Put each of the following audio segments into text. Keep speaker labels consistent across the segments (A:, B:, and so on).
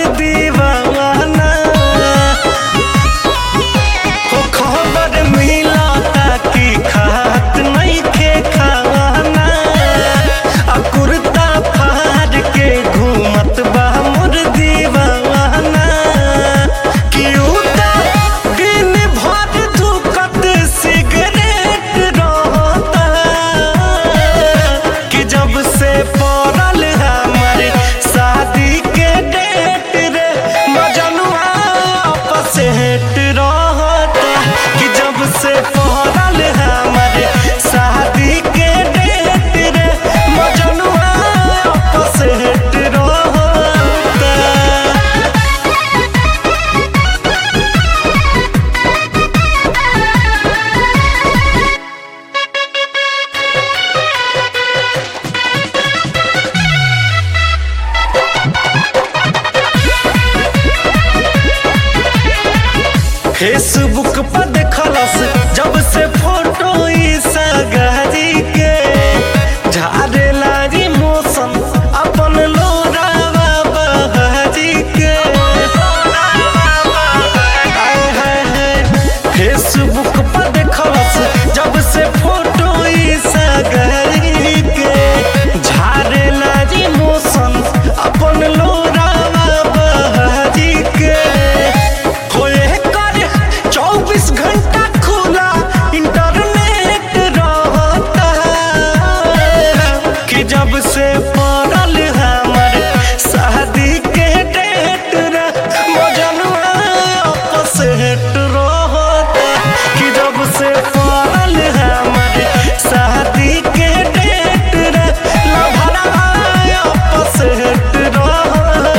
A: दीवाना हो खबर मिलता कि खात नइखे खाना आ कुर्ता फाड़ के घूमत बा मोर दीवाना कि उता दिन भर धुकत सिगरेट रहता कि जब से पड़ल हमारे शादी के डेट रे मजनुआ आपस हेट रहता कि जब से पड़ल हमारे शादी के डेट रे मजनुआ आपस हेट रहता फेसबुक पर देखलस जब से फोटो ई सगारी के झारे लारी मौसम अपन लोरावा बहारी के आय हाय हाय फेसबुक पर देखलस जब से फोटो ई सगारी के झारे लारी मौसम अपन लोरावा बहारी के होए कर चौबीस घंटा खुला इंटरनेट रहता कि जब से पड़ल हमर शादी के डेट रे मजनुआ आपस हेट रहता कि जब से पड़ल हमर शादी के डेट रे लभरा आपस हेट रहता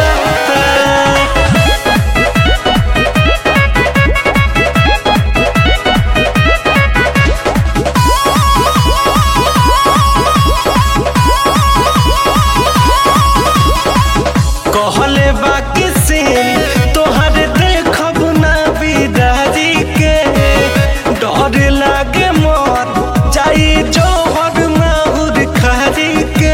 A: कहले बाकी सीन तोहर देखब ना बिदारी के डर लागे मर जाई जोहर माहुर खारी के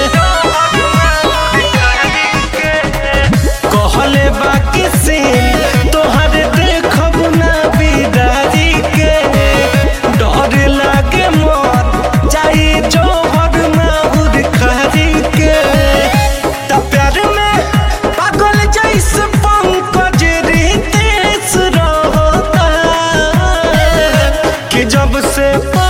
A: कहले बाकी सीन तोहर देखब ना बिदारी के डर लागे मर जाई जोहर माहुर खारी के त प्यार में पागल जैसे पंकज रितेश रहता कि जब से